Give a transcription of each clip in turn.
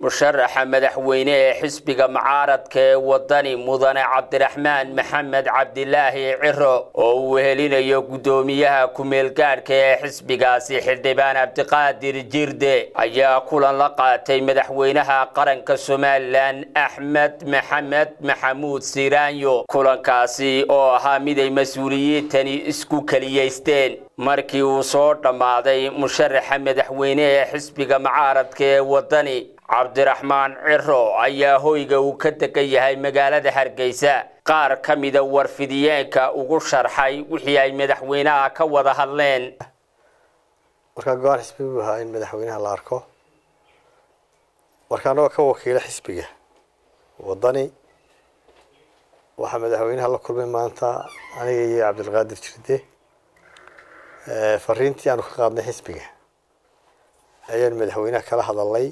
musharaxa madaxweyne ee xisbiga mucaaradka ee wadani mudane cabdiraxmaan maxamed cabdilaahi ciro oo uu helinayo guddoomiyaha ku-meelgaadhka ee xisbigaasi xildhibaan cabdiqaadir jirde ayaa kulan la qaatay madaxweynaha qaranka somalilan axmed maxamed maxamuud siraanyo kulankaasi oo ahaa mid ay mas-uuliyiintani isku keliyaysteen markii uu soo dhammaaday musharaxa madaxweyne ee xisbiga mucaaradka ee wadani cabdiraxmaan ciro ayaa hoyga uu ka degan yahay magaalada hargeysa qaar ka mida warfidiyeenka ugu sharxay wixii ay madaxweynaha ka wada hadleen markaa go-aan xisbi buu ahaa in madaxweynaha la arko marka anagoo ka wakiila xisbiga wadani waxaa madaxweynaha la kulmay maanta aniga iyo cabdilqaadir jirde fariintii aanu ka qaadnay xisbiga ayaan madaxweynaha kala hadalnay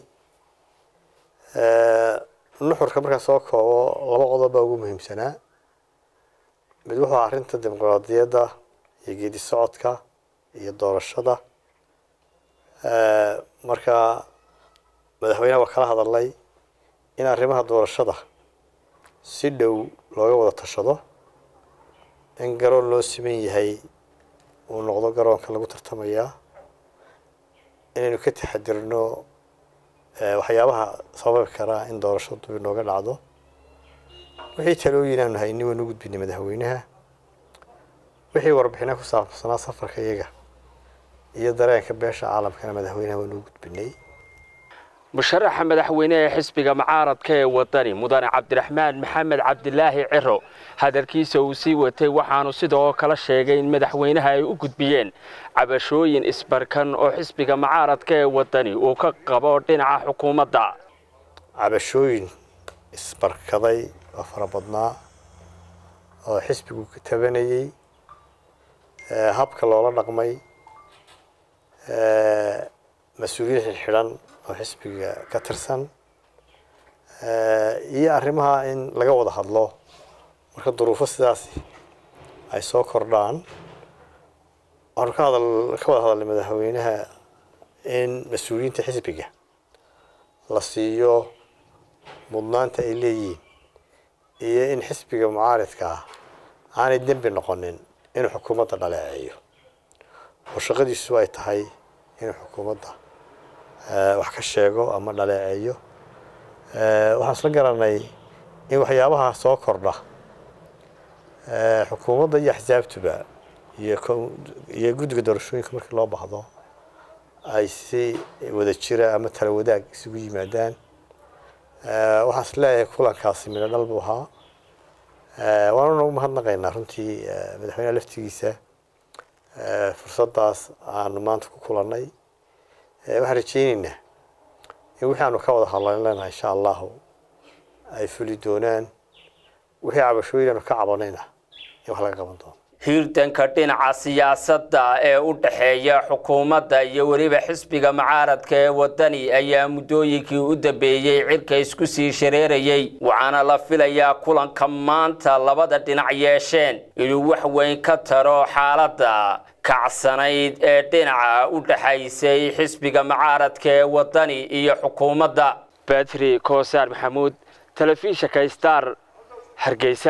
nuxurka markaan soo koobo laba qodob baa ugu muhiimsanaa mid wuxuu ahaa arrinta dimuqraadiyadda iyo geedi socodka iyo doorashada marka madaxweynaha waa kala hadalnay in arrimaha doorashada si dhow looga wada tashado in garoon loo siman yahay uu noqdo garoonka lagu tartamayaa inaynu ka taxadirno waxyaabaha sababi karaa in doorashadu dub inooga dhacdo wixii talooyin aanu hayni waynu u gudbinay madaxweynaha wixii warbixina ku saabsanaa safarka iyaga iyo dareenka beesha caalamkana madaxweynaha waynu u gudbinay musharaxa madaxweyne ee xisbiga mucaaradka ee wadani mudane cabdiraxmaan maxamed cabdilaahi ciro hadalkiisa uu sii watay waxaanu sidoo kale sheegay in madaxweynaha ay u gudbiyeen cabashooyin isbarkan oo xisbiga mucaaradka ee wadani uu ka qabo dhinaca xukuumadda cabashooyin isbarkaday oo fara badnaa oo xisbigu ka tabanayey habka loola dhaqmay mas-uuliyiin xidxidhan oo xisbiga ka tirsan iyo arrimaha in laga wada hadlo marka duruufo sidaasi ay soo kordhaan waxaanu ka hadal ka wada hadalnay madaxweynaha in mas-uuliyiinta xisbiga la siiyo mudnaanta ay leeyihiin iyo in xisbiga mucaaridka ah aanay dembi noqonin inuu xukuumadda dhaleeceeyo oo shaqadiisu ay tahay inuu xukuumadda wax ka sheego ama dhaleeceeyo waxaan isla garanay in waxyaabaha soo kordha xukuumadda iyo axsaabtuba iyo iyo guddiga doorashooyinka markii loo baahdo ay si wada jira ama tala wadaag isugu yimaadaan waxaan is leeyahay kulankaasi midho dhal buu ahaa waanu nagu mahadnaqaynaa runtii madaxweynaha laftigiisa fursaddaas aanu maanta ku kulannay waxaan rajeyneynaa in wixii aanu ka wada hadlan leenahay insha allahu ay fuli doonaan wixii cabashooyin aanu ka cabanayna in wax laga qaban doono hiirdanka dhinaca siyaasadda ee u dhexeeya xukuumadda iyo weliba xisbiga mucaaradka ee wadani ayaa muddooyinkii u dambeeyey cirka isku sii shareerayey waxaana la filayaa kulanka maanta labada dhinac yeesheen inuu wax weyn ka taro xaaladda kacsanayd ee dhinaca u dhexaysay xisbiga mucaaradka ee wadani iyo xukuumadda batri koosaar maxamuud telefishinka star hargeysa